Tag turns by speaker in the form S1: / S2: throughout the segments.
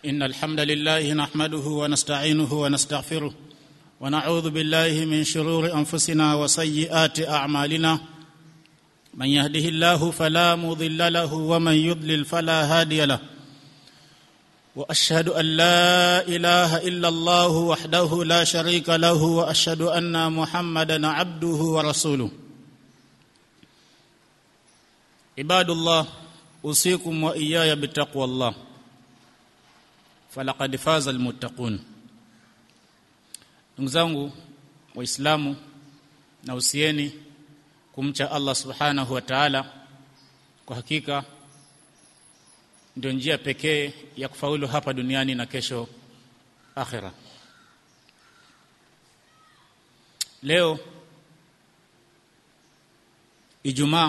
S1: إن الحمد لله نحمده ونستعينه ونستغفره ونعوذ بالله من شرور أنفسنا وسيئات أعمالنا من يهده الله فلا مضل له ومن يضلل فلا هادي له واشهد ان لا اله الا الله وحده لا شريك له واشهد ان محمدا عبده ورسوله عباد الله اوصيكم واياي بتقوى الله فلقد فاز المتقون ndugu zangu waislamu na usieni kumcha Allah subhanahu wa ta'ala kwa hakika ndio njia pekee ya kufaulu hapa duniani na kesho akhira leo Ijumaa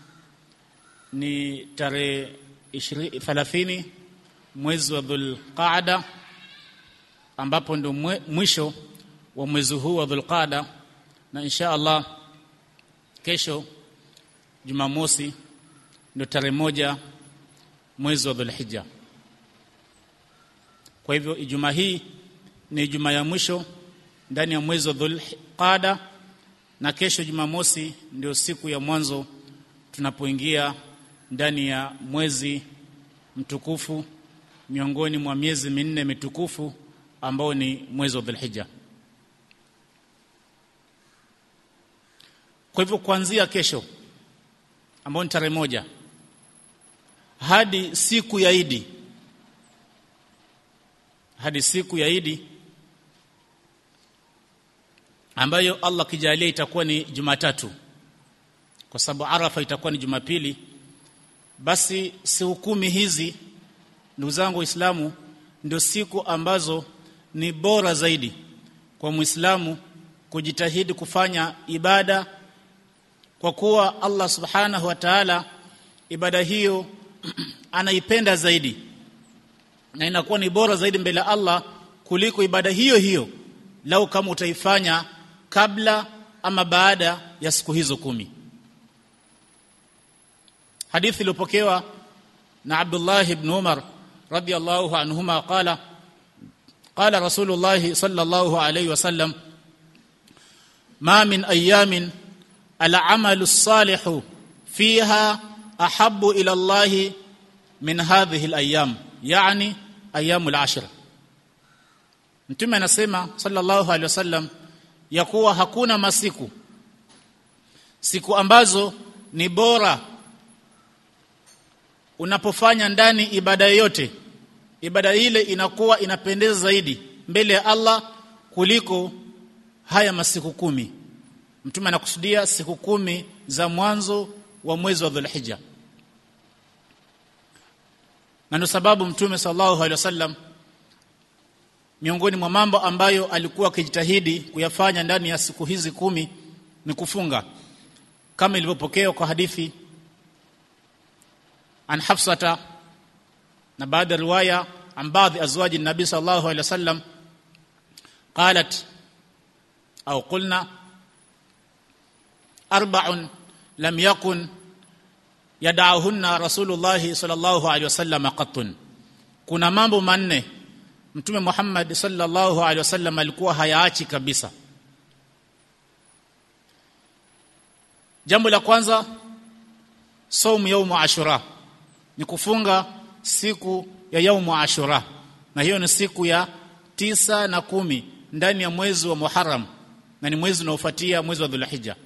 S1: ni tarehe 30 mwezi wa Dhulqaada ambapo ndio mwisho wa mwezi huu wa Dhulqaada na insha Allah kesho Jumamosi ndio tarehe moja mwezi wa Dhulhijja. Kwa hivyo Ijumaa hii ni Ijumaa ya mwisho ndani ya mwezi wa Dhulqaada na kesho Jumamosi ndio siku ya mwanzo tunapoingia ndani ya mwezi mtukufu miongoni mwa miezi minne mitukufu ambao ni mwezi wa Dhulhijja. Kwa hivyo kuanzia kesho ambao ni tarehe moja hadi siku ya Idi hadi siku ya Idi ambayo Allah kijalia itakuwa ni Jumatatu kwa sababu Arafa itakuwa ni Jumapili basi siku kumi hizi ndugu zangu Waislamu ndio siku ambazo ni bora zaidi kwa Muislamu kujitahidi kufanya ibada kwa kuwa Allah Subhanahu wa Ta'ala ibada hiyo anaipenda zaidi na inakuwa ni bora zaidi mbele ya Allah kuliko ibada hiyo hiyo lau kama utaifanya kabla ama baada ya siku hizo kumi hadithi iliyopokewa na Abdullah ibn Umar radiyallahu anhuma qala qala Rasulullah sallallahu alayhi wasallam ma min ayamin العمل الصالح فيها احب الى الله من هذه الايام يعني ايام العشر mtume anasema sallallahu alaihi wasallam ya kuwa hakuna masiku siku ambazo ni bora unapofanya ndani ibada yote ibada ile inakuwa inapendeza zaidi mbele ya Allah kuliko haya masiku kumi mtume anakusudia siku kumi za mwanzo wa mwezi wa Dhulhijja na ndio sababu mtume sallallahu alaihi wasallam miongoni mwa mambo ambayo alikuwa akijitahidi kuyafanya ndani ya siku hizi kumi ni kufunga kama ilivyopokewa kwa hadithi an Hafsata na baadhi ya riwaya an baadhi azwaji nabii sallallahu alaihi wasallam qalat au qulna أربع لم يكن يدعهن رسول الله صلى الله عليه وسلم قط kuna mambo manne mtume Muhammad sallallahu alaihi wasallam alikuwa hayaachi kabisa jambo la kwanza saumu yaumu ashura ni kufunga siku ya yaumu ashura na hiyo ni siku ya tisa na kumi ndani ya mwezi wa Muharram na ni mwezi unaofuatia mwezi wa Dhulhijja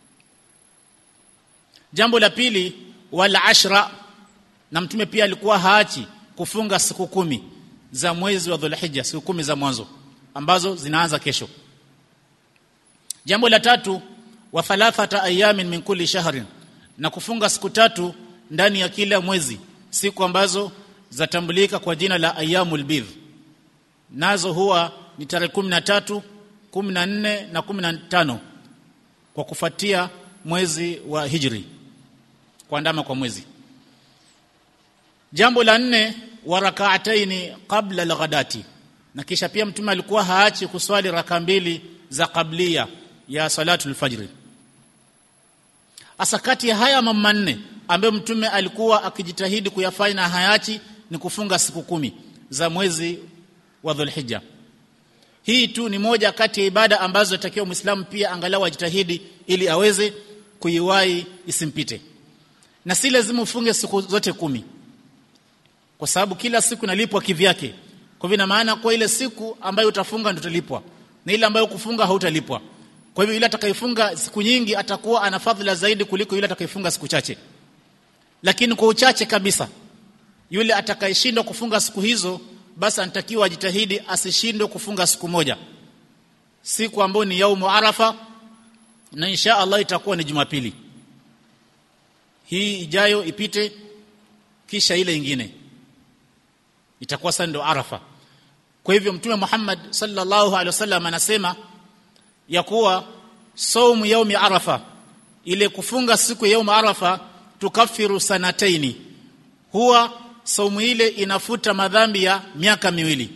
S1: Jambo la pili wala ashra na mtume pia alikuwa haachi kufunga siku kumi za mwezi wa Dhulhijja siku kumi za mwanzo ambazo zinaanza kesho. Jambo la tatu wa thalathata ayamin min kulli shahrin na kufunga siku tatu ndani ya kila mwezi siku ambazo zatambulika kwa jina la ayyamul bidh nazo huwa ni tarehe 13 14 na 15 kwa kufuatia mwezi wa hijri kuandama kwa mwezi jambo la nne wa rak'ataini qabla al-ghadati na kisha pia mtume alikuwa haachi kuswali raka mbili za kablia ya salatul fajri hasa kati ya haya mambo manne ambayo mtume alikuwa akijitahidi kuyafanya na hayachi ni kufunga siku kumi za mwezi wa Dhulhijja hii tu ni moja kati ya ibada ambazo atakiwa Muislamu pia angalau ajitahidi ili aweze kuiwahi isimpite na si lazima ufunge siku zote kumi kwa sababu kila siku inalipwa kivyake kwa hivyo ina maana kwa ile siku ambayo utafunga ndio utalipwa na ile ambayo kufunga hautalipwa kwa hivyo yule atakayefunga siku nyingi atakuwa ana fadhila zaidi kuliko yule atakayefunga siku chache lakini kwa uchache kabisa yule atakayeshindwa kufunga siku hizo basi anatakiwa ajitahidi asishindwe kufunga siku moja siku ambayo ni yaumu arafa na insha Allah itakuwa ni Jumapili hii ijayo ipite kisha ile ingine itakuwa sasa ndio arafa kwa hivyo mtume Muhammad sallallahu alaihi wasallam anasema ya kuwa saumu yaumi arafa ile kufunga siku ya yaumi arafa tukafiru sanataini huwa saumu ile inafuta madhambi ya miaka miwili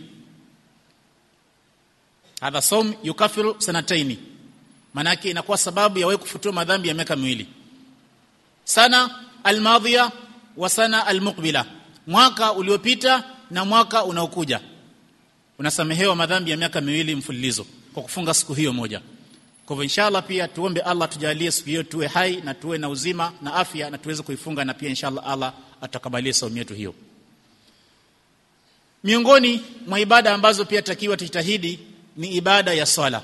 S1: hadha saum yukafiru sanataini manake inakuwa sababu ya wewe kufutiwa madhambi ya miaka miwili sana almadhiya wa sana almuqbila mwaka uliopita na mwaka unaokuja unasamehewa madhambi ya miaka miwili mfululizo kwa kufunga siku hiyo moja kwa hivyo inshallah pia tuombe Allah tujalie siku hiyo tuwe hai na tuwe na uzima na afya na tuweze kuifunga na pia inshallah Allah atakabalie saumu yetu hiyo miongoni mwa ibada ambazo pia takiwa tujitahidi ni ibada ya swala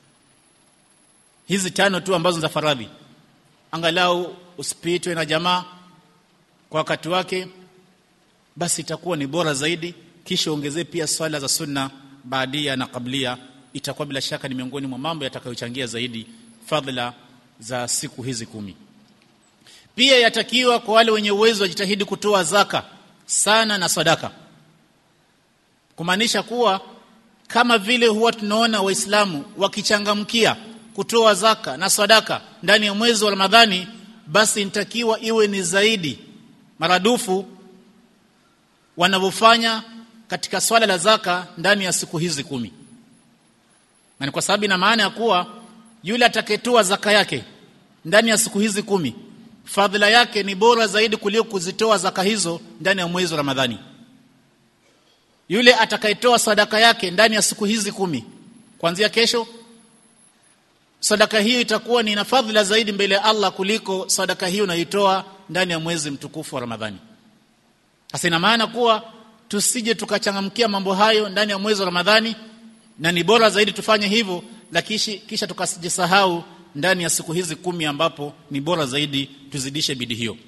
S1: hizi tano tu ambazo za faradhi angalau usipitwe na jamaa kwa wakati wake basi itakuwa ni bora zaidi kisha ongezee pia swala za sunna baadia na kablia itakuwa bila shaka ni miongoni mwa mambo yatakayochangia zaidi fadhila za siku hizi kumi pia yatakiwa kwa wale wenye uwezo wajitahidi kutoa zaka sana na sadaka kumaanisha kuwa kama vile huwa tunaona waislamu wakichangamkia kutoa zaka na sadaka ndani ya mwezi wa Ramadhani basi inatakiwa iwe ni zaidi maradufu wanavyofanya katika swala la zaka ndani ya siku hizi kumi na ni kwa sababu ina maana ya kuwa yule atakayetoa zaka yake ndani ya siku hizi kumi fadhila yake ni bora zaidi kuliko kuzitoa zaka hizo ndani ya mwezi wa Ramadhani yule atakayetoa sadaka yake ndani ya siku hizi kumi kuanzia kesho sadaka hiyo itakuwa ni na fadhila zaidi mbele ya Allah kuliko sadaka hiyo unaitoa ndani ya mwezi mtukufu wa Ramadhani sasa ina maana kuwa tusije tukachangamkia mambo hayo ndani ya mwezi wa Ramadhani na ni bora zaidi tufanye hivyo lakini kisha tukasijisahau ndani ya siku hizi kumi ambapo ni bora zaidi tuzidishe bidii hiyo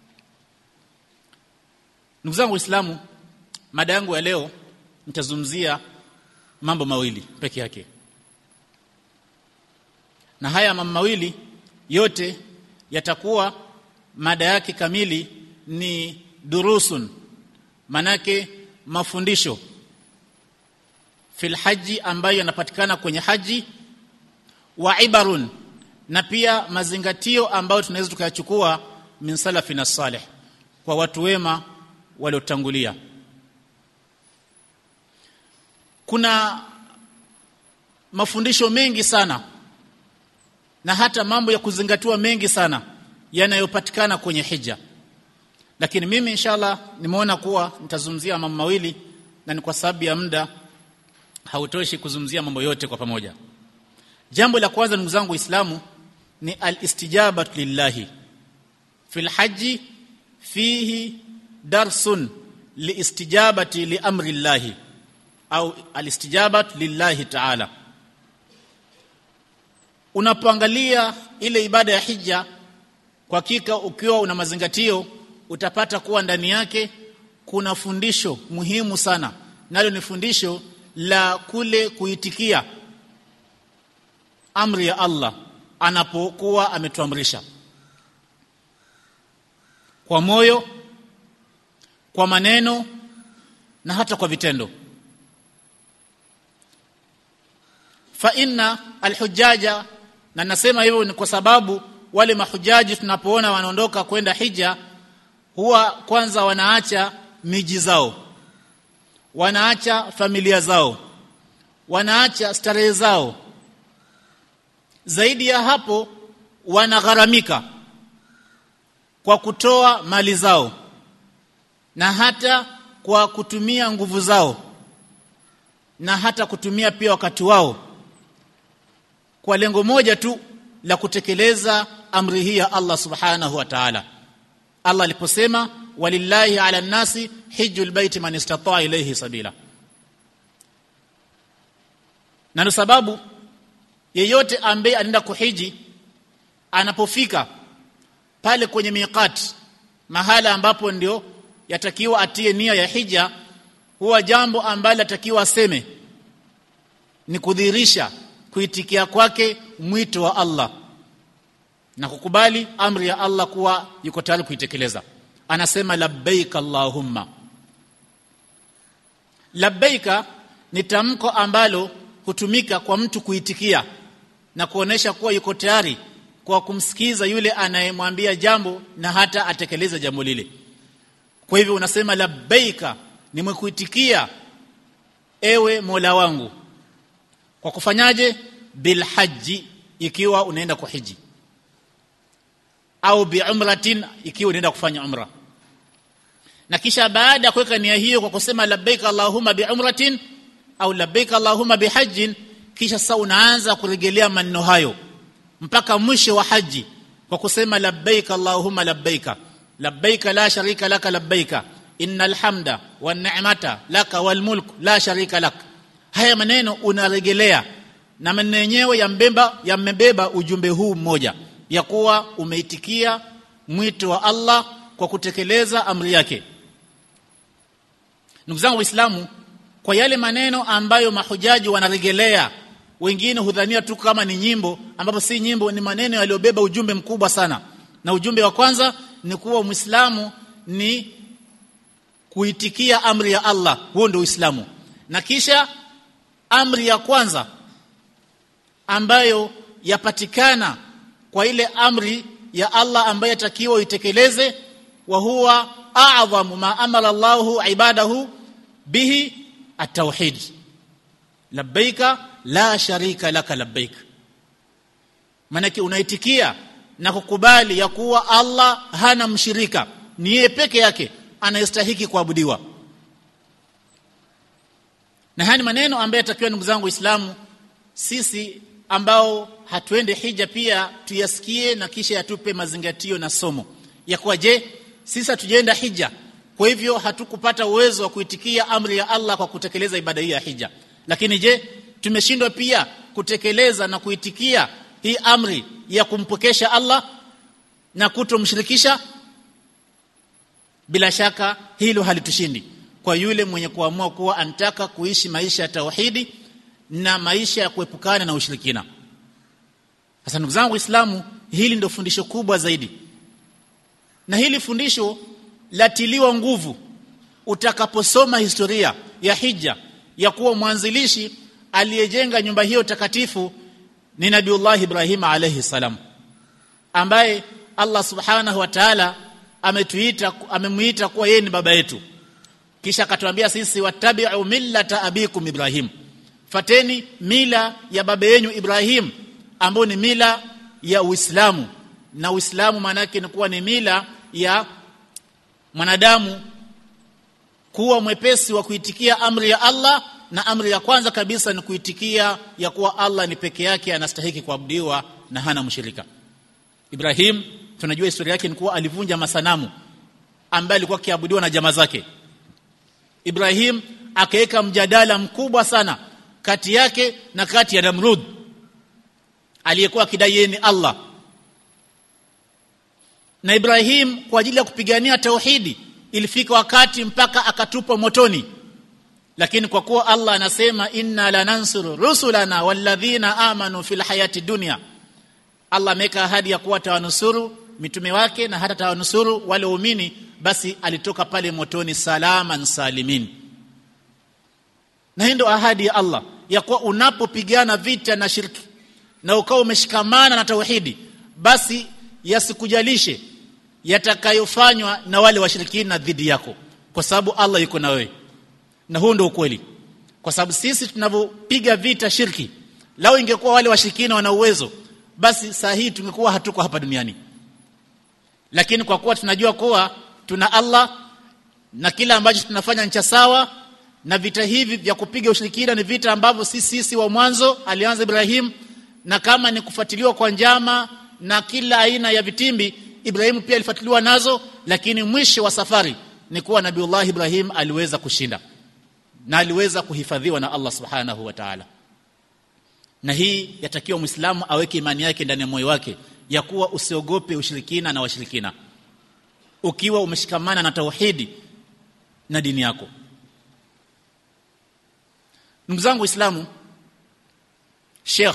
S1: ndugu zangu waislamu mada yangu ya leo nitazungumzia mambo mawili peke yake na haya mambo mawili yote yatakuwa mada yake kamili ni durusun manake mafundisho fil haji ambayo yanapatikana kwenye haji wa ibarun na pia mazingatio ambayo tunaweza tukayachukua min salafina salih kwa watu wema waliotangulia kuna mafundisho mengi sana na hata mambo ya kuzingatiwa mengi sana yanayopatikana kwenye hija lakini mimi inshallah nimeona kuwa nitazungumzia mambo mawili na ni kwa sababu ya muda hautoshi kuzungumzia mambo yote kwa pamoja jambo la kwanza ndugu zangu waislamu ni alistijabatu lillahi fil haji fihi darsun liistijabati liamri llahi au alistijabatu lillahi ta'ala unapoangalia ile ibada ya hija kwa hakika ukiwa una mazingatio utapata kuwa ndani yake kuna fundisho muhimu sana nalo ni fundisho la kule kuitikia amri ya Allah anapokuwa ametuamrisha kwa moyo kwa maneno na hata kwa vitendo fa inna alhujaja na nasema hivyo ni kwa sababu wale mahujaji tunapoona wanaondoka kwenda hija huwa kwanza wanaacha miji zao wanaacha familia zao wanaacha starehe zao zaidi ya hapo wanagharamika kwa kutoa mali zao na hata kwa kutumia nguvu zao na hata kutumia pia wakati wao kwa lengo moja tu la kutekeleza amri hii ya Allah subhanahu wa ta'ala Allah aliposema walillahi ala nasi hijjul baiti man istata'a ilayhi sabila na ndio sababu yeyote ambaye anaenda kuhiji anapofika pale kwenye miqat mahala ambapo ndio yatakiwa atie nia ya hija huwa jambo ambalo atakiwa aseme ni kudhihirisha kuitikia kwake mwito wa Allah na kukubali amri ya Allah kuwa yuko tayari kuitekeleza anasema labbaik allahumma labbaika ni tamko ambalo hutumika kwa mtu kuitikia na kuonesha kuwa yuko tayari kwa kumsikiza yule anayemwambia jambo na hata atekeleza jambo lile kwa hivyo unasema labbaika nimekuitikia ewe Mola wangu kwa kufanyaje bilhaji ikiwa unaenda kuhiji au biumratin ikiwa unaenda kufanya umra na kisha baada ya kuweka nia hiyo kwa kusema labbaik allahumma biumratin au labbaik allahumma bihajjin kisha sasa unaanza kurejelea maneno hayo mpaka mwisho wa haji kwa kusema labbaik allahumma labbaik labbaik la sharika laka labbaik innal hamda wan ni'mata laka wal mulk la sharika lak haya maneno unarejelea na maneno yenyewe yambeba yamebeba ujumbe huu mmoja ya kuwa umeitikia mwito wa Allah kwa kutekeleza amri yake ndugu zangu waislamu kwa yale maneno ambayo mahujaji wanarejelea wengine hudhania tu kama ni nyimbo ambapo si nyimbo ni maneno yaliyobeba ujumbe mkubwa sana na ujumbe wa kwanza ni kuwa muislamu ni kuitikia amri ya Allah huo ndio uislamu na kisha amri ya kwanza ambayo yapatikana kwa ile amri ya Allah ambayo yatakiwa itekeleze wa huwa a'dhamu ma amara Allahu ibadahu bihi at-tauhid labbaika la sharika laka labbaik manake unaitikia na kukubali ya kuwa Allah hana mshirika ni yeye peke yake anayestahiki kuabudiwa na haya ni maneno ambayo yatakiwa ndugu zangu waislamu sisi ambao hatuende hija pia tuyasikie na kisha yatupe mazingatio na somo ya kuwa je sisi hatujaenda hija kwa hivyo hatukupata uwezo wa kuitikia amri ya Allah kwa kutekeleza ibada hii ya hija lakini je tumeshindwa pia kutekeleza na kuitikia hii amri ya kumpokesha Allah na kutomshirikisha bila shaka hilo halitushindi kwa yule mwenye kuamua kuwa anataka kuishi maisha ya tauhidi na maisha ya kuepukana na ushirikina sasa ndugu zangu waislamu hili ndio fundisho kubwa zaidi na hili fundisho latiliwa nguvu utakaposoma historia ya hija ya kuwa mwanzilishi aliyejenga nyumba hiyo takatifu ni Nabiullah Ibrahim alayhi salam ambaye Allah subhanahu wa ta'ala ametuita amemuita kuwa yeye ni baba yetu kisha akatuambia sisi watabi'u millata abikum Ibrahim fateni mila ya baba yenu Ibrahim ambayo ni mila ya Uislamu na Uislamu maana yake ni kuwa ni mila ya mwanadamu kuwa mwepesi wa kuitikia amri ya Allah na amri ya kwanza kabisa ni kuitikia ya kuwa Allah ni peke yake anastahiki kuabudiwa na hana mshirika Ibrahim tunajua historia yake ni kuwa alivunja masanamu ambaye alikuwa akiabudiwa na jamaa zake Ibrahim akaweka mjadala mkubwa sana kati yake na kati ya Namrud aliyekuwa akidai yeye ni Allah na Ibrahim kwa ajili ya kupigania tauhidi ilifika wakati mpaka akatupa motoni lakini kwa kuwa Allah anasema inna lanansuru rusulana walladhina amanu fil hayati dunya Allah ameka ahadi ya kuwa tawanusuru mitume wake na hata tawanusuru wale waumini basi alitoka pale motoni salaman salimin na hii ndio ahadi ya Allah ya kuwa unapopigana vita na shirki na ukawa umeshikamana na tauhidi basi yasikujalishe yatakayofanywa na wale washirikina dhidi yako kwa sababu Allah yuko na wewe na huo ndio ukweli kwa sababu sisi tunavyopiga vita shirki lao ingekuwa wale washirikina wana uwezo basi saa hii tungekuwa hatuko hapa duniani lakini kwa kuwa tunajua kuwa tuna Allah na kila ambacho tunafanya ni cha sawa na vita hivi vya kupiga ushirikina ni vita ambavyo sisi sisi wa mwanzo alianza Ibrahim na kama ni kufuatiliwa kwa njama na kila aina ya vitimbi Ibrahim pia alifuatiliwa nazo lakini mwisho wa safari ni kuwa Nabiullah Ibrahim aliweza kushinda na aliweza kuhifadhiwa na Allah Subhanahu wa Ta'ala na hii yatakiwa Muislamu aweke imani yake ndani ya moyo wake ya kuwa usiogope ushirikina na washirikina ukiwa umeshikamana na tauhidi na dini yako ndugu zangu waislamu Sheikh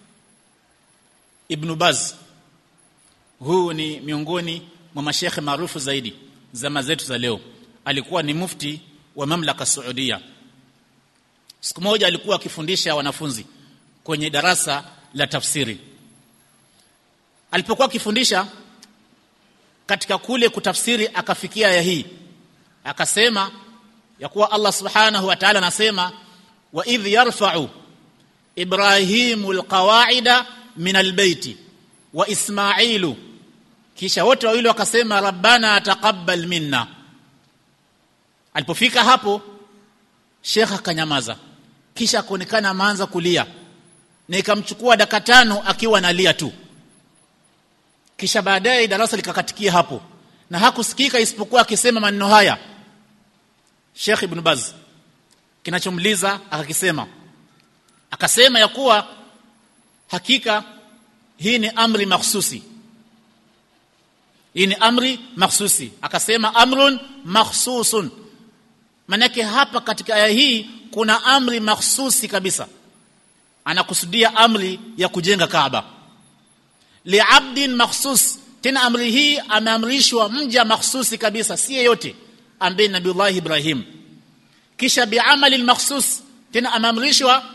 S1: Ibn Baz huu ni miongoni mwa mashekhe maarufu zaidi zama zetu za leo alikuwa ni mufti wa mamlaka Saudia siku moja alikuwa akifundisha wanafunzi kwenye darasa la tafsiri alipokuwa akifundisha katika kule kutafsiri akafikia aya hii akasema ya kuwa Allah subhanahu wa ta'ala anasema wa idh yarfa'u ibrahimu alqawa'ida min albayti wa ismailu kisha wote wawili wakasema rabbana taqabbal minna alipofika hapo Sheikh akanyamaza kisha akaonekana ameanza kulia na ikamchukua dakika tano akiwa analia tu kisha baadaye darasa likakatikia hapo na hakusikika isipokuwa akisema maneno haya Sheikh Ibn Baz kinachomliza akakisema akasema ya kuwa hakika hii ni amri makhsusi hii ni amri makhsusi akasema amrun makhsusun manake hapa katika aya hii kuna amri makhsusi kabisa anakusudia amri ya kujenga Kaaba liabdin makhsus tena amri hii ameamrishwa mja makhsusi kabisa si yeyote ambaye Nabiullah Ibrahim kisha biamali makhsus tena ameamrishwa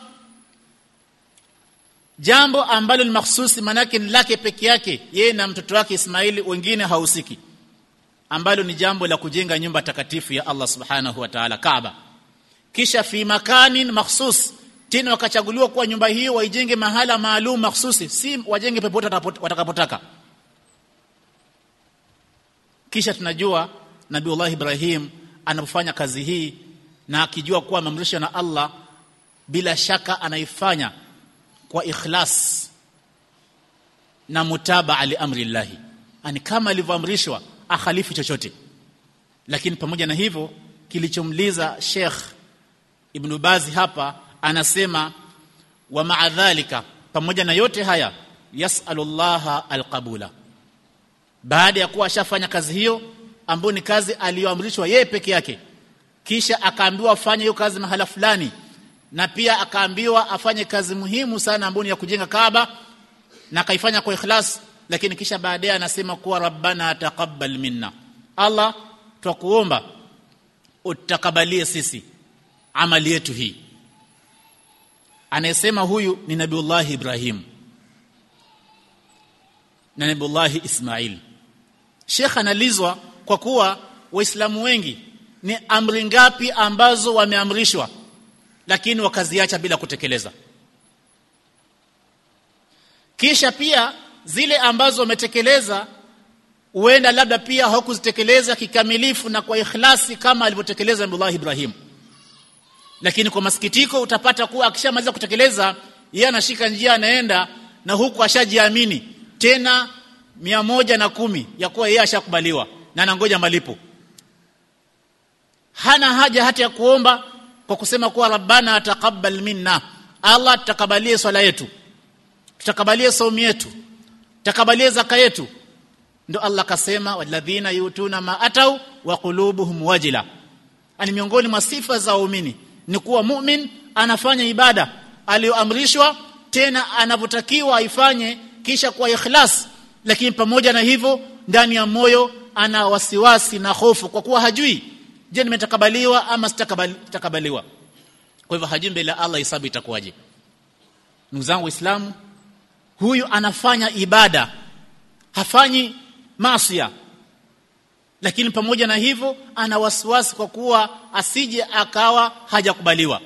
S1: jambo ambalo ni makhsusi manake ni lake peke yake yeye na mtoto wake Ismaili wengine hahusiki ambalo ni jambo la kujenga nyumba takatifu ya Allah subhanahu wa ta'ala Kaaba kisha fi makanin makhsus tena wakachaguliwa kuwa nyumba hiyo waijenge mahala maalum makhsusi si wajenge popote watakapotaka kisha tunajua Nabiullah Ibrahim anapofanya kazi hii na akijua kuwa amemrisha na Allah bila shaka anaifanya kwa ikhlas na mutabaa li amri llahi ani kama alivyoamrishwa akhalifu chochote lakini pamoja na hivyo kilichomliza Sheikh Ibn Bazi hapa anasema wa maadhalika pamoja na yote haya yasalullaha alqabula baada ya kuwa ashafanya kazi hiyo ambayo ni kazi aliyoamrishwa yeye peke yake kisha akaambiwa afanye hiyo kazi mahala fulani na pia akaambiwa afanye kazi muhimu sana ambayo ni ya kujenga Kaaba na akaifanya kwa ikhlas lakini kisha baadaye anasema kuwa rabbana taqabbal minna Allah twakuomba utakabalie sisi amali yetu hii anayesema huyu ni Nabiullah Ibrahim na Nabiullah Ismail Sheikh analizwa kwa kuwa waislamu wengi ni amri ngapi ambazo wameamrishwa lakini wakaziacha bila kutekeleza kisha pia zile ambazo wametekeleza huenda labda pia hawakuzitekeleza kikamilifu na kwa ikhlasi kama alivyotekeleza Nabii Ibrahim lakini kwa masikitiko utapata kuwa akishamaliza kutekeleza yeye anashika njia anaenda na huku ashajiamini tena mia moja na kumi ya kuwa yeye ashakubaliwa na anangoja malipo hana haja hata ya kuomba kwa kusema kuwa rabbana taqabbal minna Allah tutakabalie swala yetu tutakabalie saumu yetu tutakabalie zaka yetu ndio Allah kasema walladhina yutuna ma atau wa qulubuhum wajila ani miongoni mwa sifa za waumini ni kuwa mu'min anafanya ibada aliyoamrishwa tena anavyotakiwa aifanye kisha kwa ikhlas lakini pamoja na hivyo ndani ya moyo ana wasiwasi na hofu kwa kuwa hajui je nimetakabaliwa ama sitakabaliwa kwa hivyo hajui mbele Allah hisabu itakuwaje ndugu zangu waislamu huyu anafanya ibada hafanyi maasiya lakini pamoja na hivyo ana wasiwasi kwa kuwa asije akawa hajakubaliwa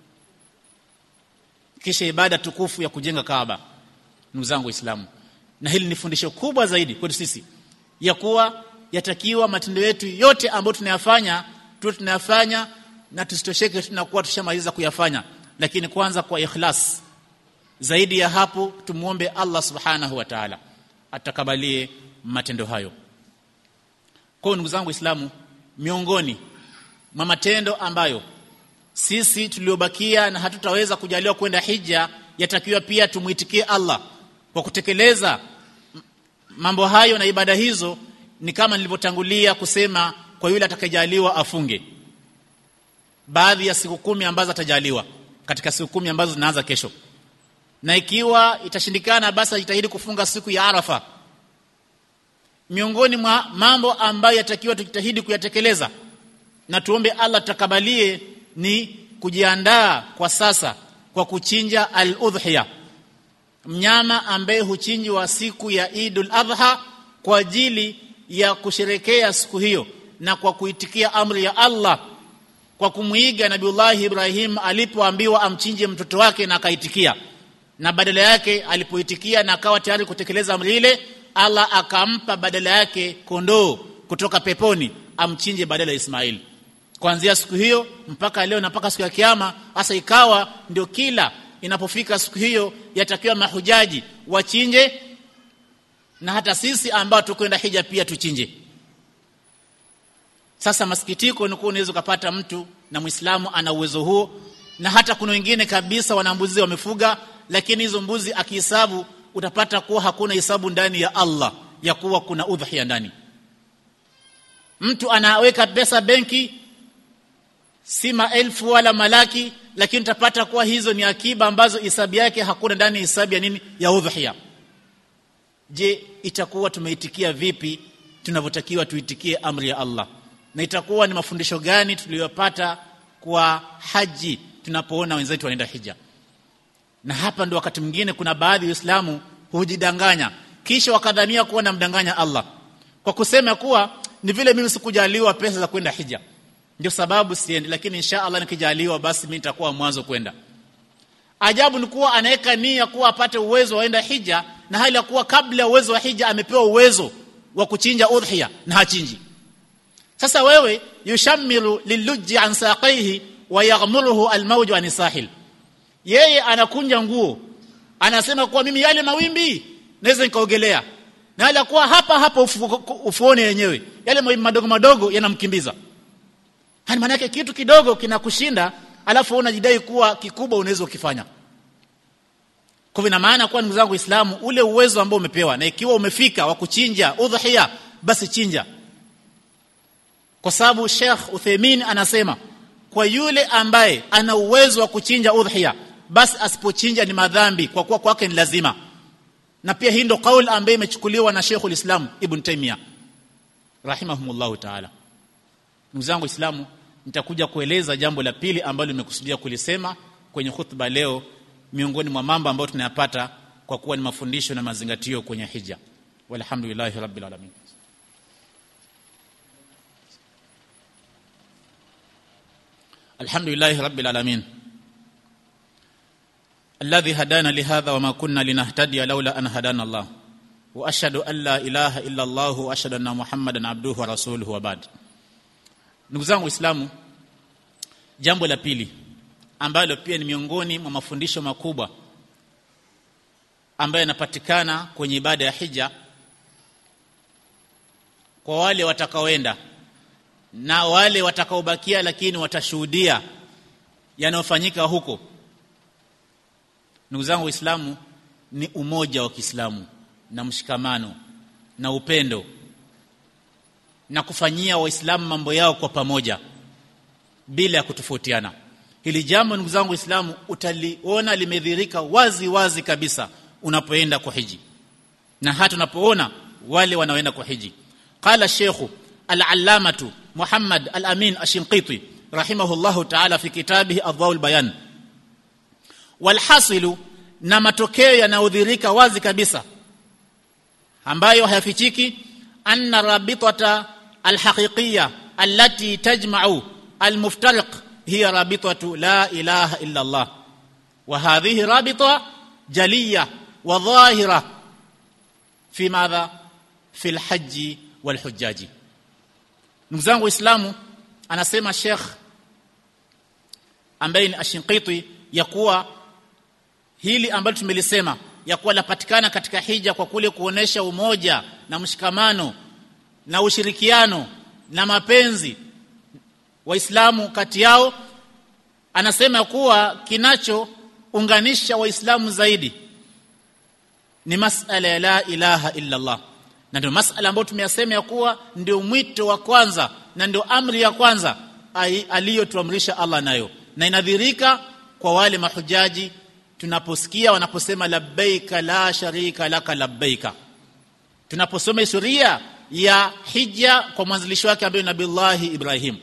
S1: kisha ibada tukufu ya kujenga Kaaba ndugu zangu waislamu na hili ni fundisho kubwa zaidi kwetu sisi ya kuwa yatakiwa matendo yetu yote ambayo tunayafanya tuwe tunayafanya na tusitosheke tunakuwa tushamaliza kuyafanya lakini kwanza kwa ikhlas zaidi ya hapo tumuombe Allah subhanahu wa ta'ala atakabalie matendo hayo kwa ndugu zangu waislamu miongoni mwa matendo ambayo sisi tuliobakia na hatutaweza kujaliwa kwenda hija yatakiwa pia tumuitikie Allah kwa kutekeleza mambo hayo na ibada hizo ni kama nilivyotangulia kusema kwa yule atakayejaliwa afunge baadhi ya siku kumi ambazo atajaliwa katika siku kumi ambazo zinaanza kesho na ikiwa itashindikana basi ajitahidi kufunga siku ya Arafa miongoni mwa mambo ambayo yatakiwa tujitahidi kuyatekeleza na tuombe Allah takabalie ni kujiandaa kwa sasa kwa kuchinja al-udhiya mnyama ambaye huchinjwa siku ya Idul Adha kwa ajili ya kusherekea siku hiyo na kwa kuitikia amri ya Allah kwa kumwiga Nabiullah Ibrahim alipoambiwa amchinje mtoto wake na akaitikia na badala yake alipoitikia na akawa tayari kutekeleza amri ile Allah akampa badala yake kondoo kutoka peponi amchinje badala ya Ismail kuanzia siku hiyo mpaka leo na mpaka siku ya kiyama hasa ikawa ndio kila inapofika siku hiyo yatakiwa mahujaji wachinje na hata sisi ambao tukwenda hija pia tuchinje sasa masikitiko ni kuwa unaweza kupata mtu na Muislamu ana uwezo huo na hata kuna wengine kabisa wana mbuzi wamefuga lakini hizo mbuzi akihesabu utapata kuwa hakuna hesabu ndani ya Allah ya kuwa kuna udhiya ndani mtu anaweka pesa benki si maelfu wala malaki lakini utapata kuwa hizo ni akiba ambazo hisabu yake hakuna ndani hisabu ya nini ya udhiya je itakuwa tumeitikia vipi tunavyotakiwa tuitikie amri ya Allah na itakuwa ni mafundisho gani tuliyopata kwa haji tunapoona wenzetu wanaenda hija na hapa ndo wakati mwingine kuna baadhi ya Waislamu hujidanganya kisha wakadhania kuwa namdanganya Allah kwa kusema kuwa ni vile mimi sikujaliwa pesa za kwenda hija ndio sababu siendi lakini insha Allah nikijaliwa basi mimi nitakuwa mwanzo kwenda ajabu ni kuwa anaweka nia kuwa apate uwezo waenda hija na hali ya kuwa kabla ya uwezo wa hija amepewa uwezo wa kuchinja udhiya na hachinji sasa wewe yushamiru liluji an saqaihi wa yaghmuruhu almawju an sahil yeye anakunja nguo anasema kuwa mimi yale mawimbi naweza nikaogelea na hali kuwa hapa hapa ufu, ufuoni yenyewe yale mawimbi madogo madogo yanamkimbiza hani maana yake kitu kidogo kinakushinda alafu unajidai kuwa kikubwa unaweza ukifanya kwa hivyo maana kwa ndugu zangu Waislamu ule uwezo ambao umepewa na ikiwa umefika wa kuchinja udhiya basi chinja kwa sababu Sheikh Uthaymeen anasema kwa yule ambaye ana uwezo wa kuchinja udhiya basi asipochinja ni madhambi kwa kuwa kwake ni lazima na pia hii ndo kauli ambayo imechukuliwa na Sheikhul Islam Ibn Taymiyyah rahimahumullah ta'ala ndugu zangu Waislamu nitakuja kueleza jambo la pili ambalo nimekusudia kulisema kwenye khutba leo miongoni mwa mambo ambayo tunayapata kwa kuwa ni mafundisho na mazingatio kwenye hija walhamdulillahi rabbil alamin alhamdulillahi rabbil alamin الذي هدانا لهذا وما كنا لنهتدي لولا أن هدانا الله وأشهد أن لا إله إلا الله وأشهد أن محمدا عبده ورسوله وبعد ndugu zangu waislamu jambo la pili ambalo pia ni miongoni mwa mafundisho makubwa ambayo yanapatikana kwenye ibada ya hija kwa wale watakaoenda na wale watakaobakia lakini watashuhudia yanayofanyika huko ndugu zangu waislamu ni umoja wa Kiislamu na mshikamano na upendo na kufanyia waislamu mambo yao kwa pamoja bila ya kutofautiana hili jambo ndugu zangu waislamu utaliona limedhirika wazi wazi kabisa unapoenda kwa hiji na hata unapoona wale wanaoenda kwa hiji qala sheikhu al-allamatu Muhammad al-Amin ash-Shinqiti rahimahullahu ta'ala fi kitabihi adwaul bayan walhasilu na matokeo yanayodhirika wazi kabisa ambayo hayafichiki anna rabitata alhaqiqiyya allati tajma'u almuftariq hiya rabitatu la ilaha illa Allah wa hadhihi rabita jaliyya wa dhahira fi madha fi alhajj walhujjaji ndugu zangu waislamu anasema Sheikh ambaye ni Ashinqiti ya kuwa hili ambalo tumelisema ya kuwa lapatikana katika hija kwa kule kuonesha umoja na mshikamano na ushirikiano na mapenzi waislamu kati yao anasema kuwa kinachounganisha waislamu zaidi ni masala ya la ilaha illa Allah na ndio masala ambayo tumeyasema ya kuwa ndio mwito wa kwanza na ndio amri ya kwanza aliyotuamrisha Allah nayo na inadhirika kwa wale mahujaji tunaposikia wanaposema labbaika la sharika laka labbaika tunaposoma historia ya hija kwa mwanzilishi wake ambaye nabillahi Ibrahim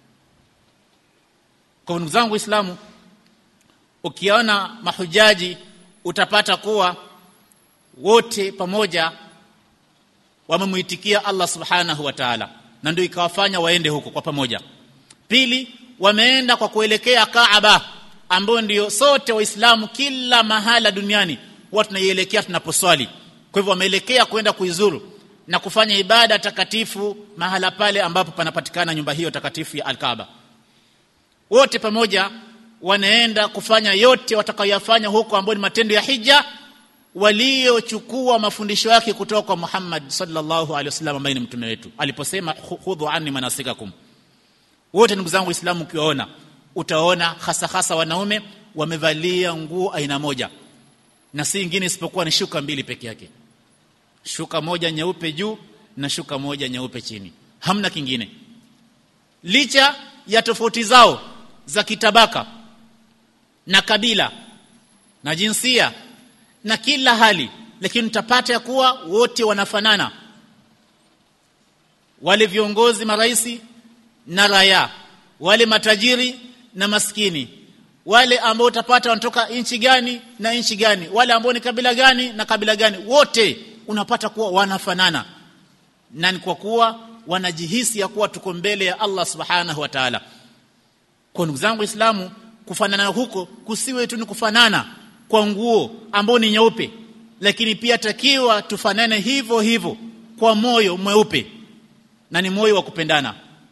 S1: kwa ndugu zangu waislamu ukiona mahujaji utapata kuwa wote pamoja wamemuitikia Allah subhanahu wa ta'ala na ndio ikawafanya waende huko kwa pamoja pili wameenda kwa kuelekea Kaaba ambayo ndio sote waislamu kila mahala duniani huwa tunaielekea tunaposwali kwa hivyo wameelekea kwenda kuizuru na kufanya ibada takatifu mahala pale ambapo panapatikana nyumba hiyo takatifu ya Al-Kaaba wote pamoja wanaenda kufanya yote watakayoyafanya huko ambayo ni matendo ya hija waliochukua mafundisho yake kutoka kwa Muhammad sallallahu alaihi wasallam ambaye ni mtume wetu aliposema khudhu anni manasikakum wote ndugu zangu waislamu ukiwaona utaona hasa hasa wanaume wamevalia nguo aina moja na si ingine isipokuwa ni shuka mbili peke yake shuka moja nyeupe juu na shuka moja nyeupe chini hamna kingine licha ya tofauti zao za kitabaka na kabila na jinsia na kila hali lakini utapata ya kuwa wote wanafanana wale viongozi maraisi na raya wale matajiri na maskini wale ambao utapata wanatoka nchi gani na nchi gani wale ambao ni kabila gani na kabila gani wote unapata kuwa wanafanana na ni kwa kuwa wanajihisi ya kuwa tuko mbele ya Allah subhanahu wa ta'ala kwa ndugu zangu waislamu kufanana huko kusiwe tu ni kufanana kwa nguo ambao ni nyeupe lakini pia takiwa tufanane hivyo hivyo kwa moyo mweupe na ni moyo wa kupendana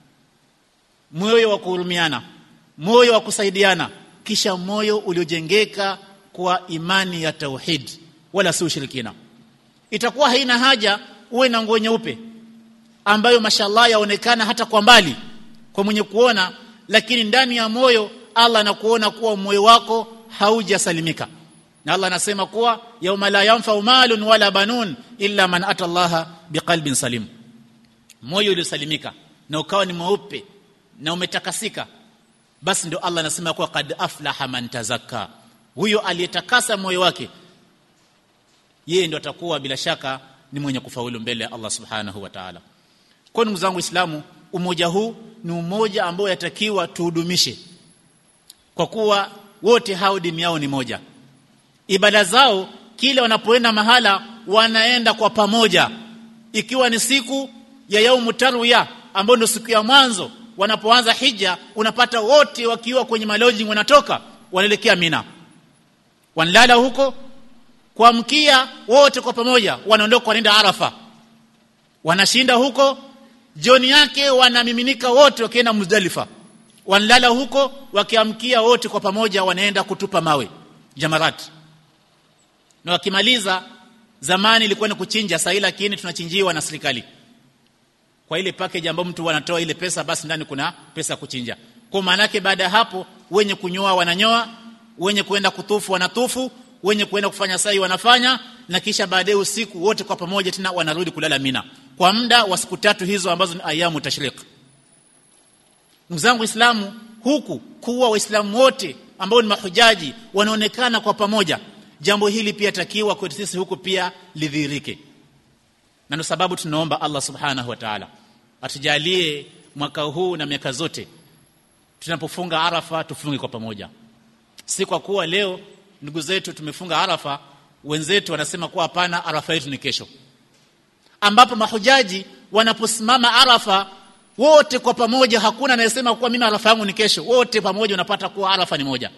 S1: moyo wa kuhurumiana moyo wa kusaidiana kisha moyo uliojengeka kwa imani ya tauhid wala si ushirikina itakuwa haina haja uwe na nguo nyeupe ambayo mashallah yaonekana hata kwa mbali kwa mwenye kuona lakini ndani ya moyo Allah anakuona kuwa moyo wako haujasalimika na Allah anasema kuwa yauma la yanfa'u malun wala banun illa man ata Allah biqalbin salim moyo uliosalimika na ukawa ni mweupe na umetakasika basi ndio Allah anasema kuwa kad aflaha man tazakka huyo aliyetakasa moyo wake yeye ndio atakuwa bila shaka ni mwenye kufaulu mbele ya Allah subhanahu wa ta'ala kwa ndugu zangu waislamu umoja huu ni umoja ambao yatakiwa tuhudumishe kwa kuwa wote hao dini yao ni moja ibada zao kile wanapoenda mahala wanaenda kwa pamoja ikiwa ni siku ya yaumu tarwiya ambayo ndio siku ya mwanzo wanapoanza hija unapata wote wakiwa kwenye maloji wanatoka wanaelekea Mina wanalala huko kuamkia wote kwa pamoja wanaondoka wanaenda Arafa wanashinda huko jioni yake wanamiminika wote wakienda Muzdalifa wanalala huko wakiamkia wote kwa pamoja wanaenda kutupa mawe jamarat na wakimaliza zamani ilikuwa ni kuchinja sasa lakini tunachinjiwa na serikali kwa ile package ambayo mtu wanatoa ile pesa basi ndani kuna pesa ya kuchinja kwa maana yake baada ya hapo wenye kunyoa wananyoa wenye kuenda kutufu wanatufu wenye kuenda kufanya sai wanafanya na kisha baadaye usiku wote kwa pamoja tena wanarudi kulala Mina kwa muda wa siku tatu hizo ambazo ni ayamu tashriq ndugu zangu waislamu huku kuwa waislamu wote ambao ni mahujaji wanaonekana kwa pamoja jambo hili pia takiwa kwetu sisi huku pia lidhihirike na ndio sababu tunaomba Allah subhanahu wa ta'ala atujalie mwaka huu na miaka zote tunapofunga Arafa tufunge kwa pamoja si kwa kuwa leo ndugu zetu tumefunga Arafa wenzetu wanasema kuwa hapana Arafa yetu ni kesho ambapo mahujaji wanaposimama Arafa wote kwa pamoja hakuna anayesema kuwa mimi Arafa yangu ni kesho wote pamoja unapata kuwa Arafa ni moja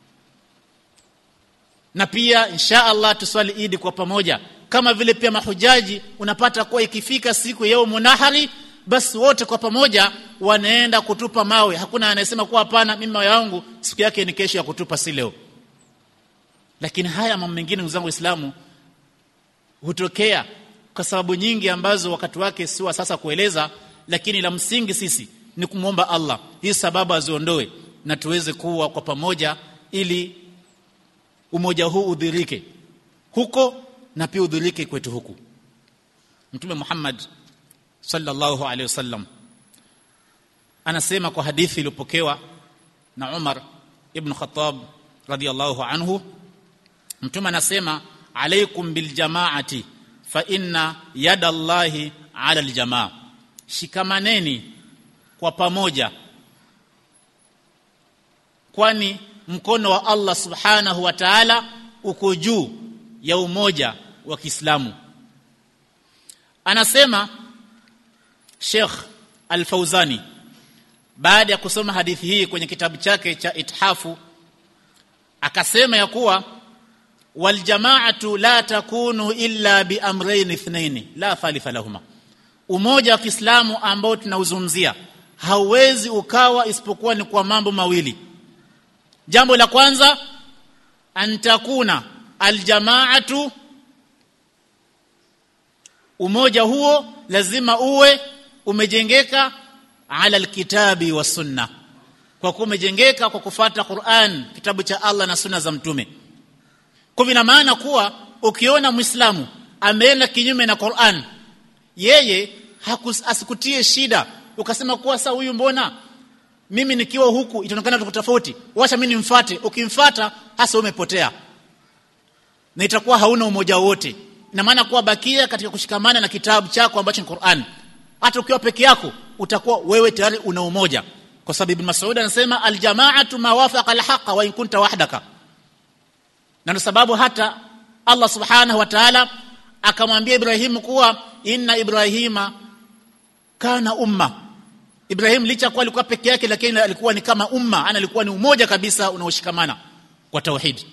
S1: na pia insha Allah tuswali Idi kwa pamoja kama vile pia mahujaji unapata kuwa ikifika siku ya nahari basi wote kwa pamoja wanaenda kutupa mawe hakuna anayesema kuwa hapana mimi mawe yangu siku yake ni kesho ya kutupa si leo lakini haya mambo mengine ndugu zangu waislamu hutokea kwa sababu nyingi ambazo wakati wake si wa sasa kueleza lakini la msingi sisi ni kumwomba Allah hii sababu aziondoe na tuweze kuwa kwa pamoja ili umoja huu udhirike huko na pia udhirike kwetu huku Mtume Muhammad sallallahu alaihi wasallam anasema kwa hadithi iliyopokewa na Umar ibn Khattab radhiyallahu anhu Mtume anasema alaikum bil jamaati fa inna yada Allahi ala aljamaa shikamaneni kwa pamoja kwani mkono wa Allah subhanahu wa ta'ala uko juu ya umoja wa Kiislamu anasema Sheikh Al-Fauzani baada ya kusoma hadithi hii kwenye kitabu chake cha Ithafu akasema ya kuwa wal jama'atu la takunu illa bi amrayn ithnain la thalitha lahuma umoja wa Kiislamu ambao tunauzungumzia hauwezi ukawa isipokuwa ni kwa mambo mawili jambo la kwanza antakuna aljamaatu umoja huo lazima uwe umejengeka ala alkitabi wa sunna kwa kuwa umejengeka kwa kufata Qur'an kitabu cha Allah na sunna za mtume kwa vina maana kuwa ukiona muislamu ameenda kinyume na Qur'an yeye asikutie shida ukasema kuwa sasa huyu mbona mimi nikiwa huku itaonekana tuko tofauti wacha mimi nimfuate ukimfuata hasa umepotea na itakuwa hauna umoja wote ina maana kuwa bakia katika kushikamana na kitabu chako ambacho ni Qur'an hata ukiwa peke yako utakuwa wewe tayari una umoja kwa sababu Ibn Mas'ud anasema aljama'atu ma wafaqa alhaqa wa in kunta wahdaka na ndio sababu hata Allah subhanahu wa ta'ala akamwambia Ibrahimu kuwa inna Ibrahima kana umma Ibrahim licha kuwa alikuwa peke yake lakini alikuwa ni kama umma ana alikuwa ni umoja kabisa unaoshikamana kwa tauhid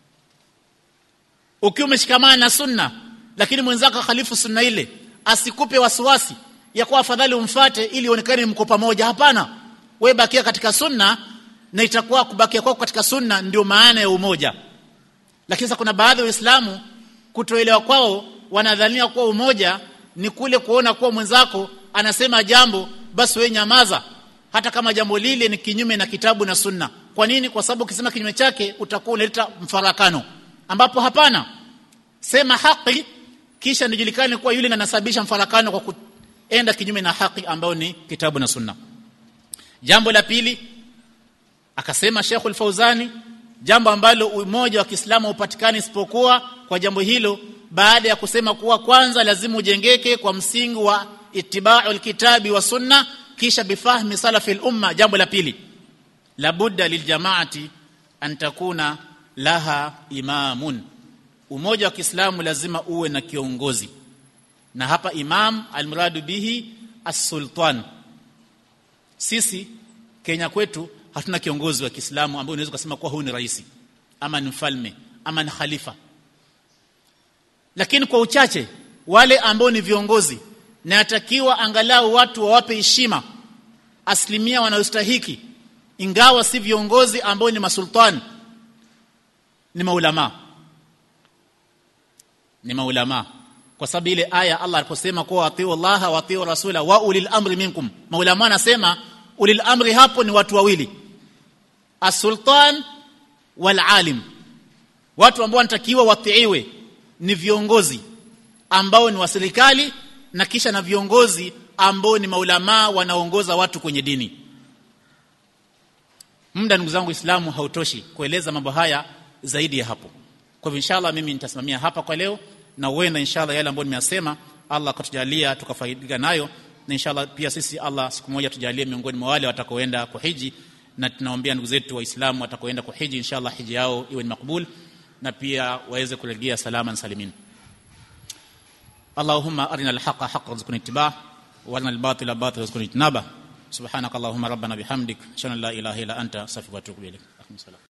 S1: ukiwa umeshikamana na sunna lakini mwenzako khalifu sunna ile asikupe wasiwasi ya kuwa afadhali umfate ili uonekane mko pamoja hapana wewe bakia katika sunna na itakuwa kubakia kwako katika sunna ndio maana ya umoja lakini sasa kuna baadhi ya waislamu kutoelewa kwao wanadhania kuwa umoja ni kule kuona kuwa mwenzako anasema jambo basi wewe nyamaza hata kama jambo lile ni kinyume na kitabu na sunna kwa nini kwa sababu ukisema kinyume chake utakuwa unaleta mfarakano ambapo hapana sema haki kisha nijulikane kuwa yule anasababisha mfarakano kwa kuenda kinyume na haki ambayo ni kitabu na sunna jambo la pili akasema Sheikhul Fauzani jambo ambalo umoja wa Kiislamu upatikani isipokuwa kwa jambo hilo baada ya kusema kuwa kwanza lazima ujengeke kwa msingi wa ittiba'u alkitabi wa sunna kisha bifahmi salafi al-umma jambo la pili labudda liljamaati an takuna laha imamun umoja wa Kiislamu lazima uwe na kiongozi na hapa imam almuradu bihi as-sultan sisi Kenya kwetu hatuna kiongozi wa Kiislamu ambaye unaweza kusema kuwa huyu ni rais ama ni mfalme ama ni khalifa lakini kwa uchache wale ambao ni viongozi na yatakiwa angalau watu wawape heshima asilimia wanayostahiki ingawa si viongozi ambao ni masultani ni maulama ni maulama kwa sababu ile aya Allah aliposema kuwa atiu Allah wa atiu rasula wa ulil amri minkum maulama anasema ulil amri hapo ni watu wawili asultan wal alim watu ambao wanatakiwa watiiwe ni viongozi ambao ni wa serikali na kisha na viongozi ambao ni maulamaa wanaongoza watu kwenye dini muda ndugu zangu Uislamu hautoshi kueleza mambo haya zaidi ya hapo kwa hivyo inshallah mimi nitasimamia hapa kwa leo na uenda inshallah yale ambayo nimeyasema Allah akatujalia tukafaidika nayo na inshallah pia sisi Allah siku moja tujalie miongoni mwa wale watakaoenda kuhiji na tunaombea ndugu zetu waislamu watakaoenda kuhiji inshallah hiji yao iwe ni makbul na pia waweze kurejea salama salimin اللهم أرنا الحق حقا وارزقنا اتباعه وارنا الباطل باطلا وارزقنا اجتنابه سبحانك اللهم ربنا بحمدك اشهد ان لا اله الا انت استغفرك واتوب اليك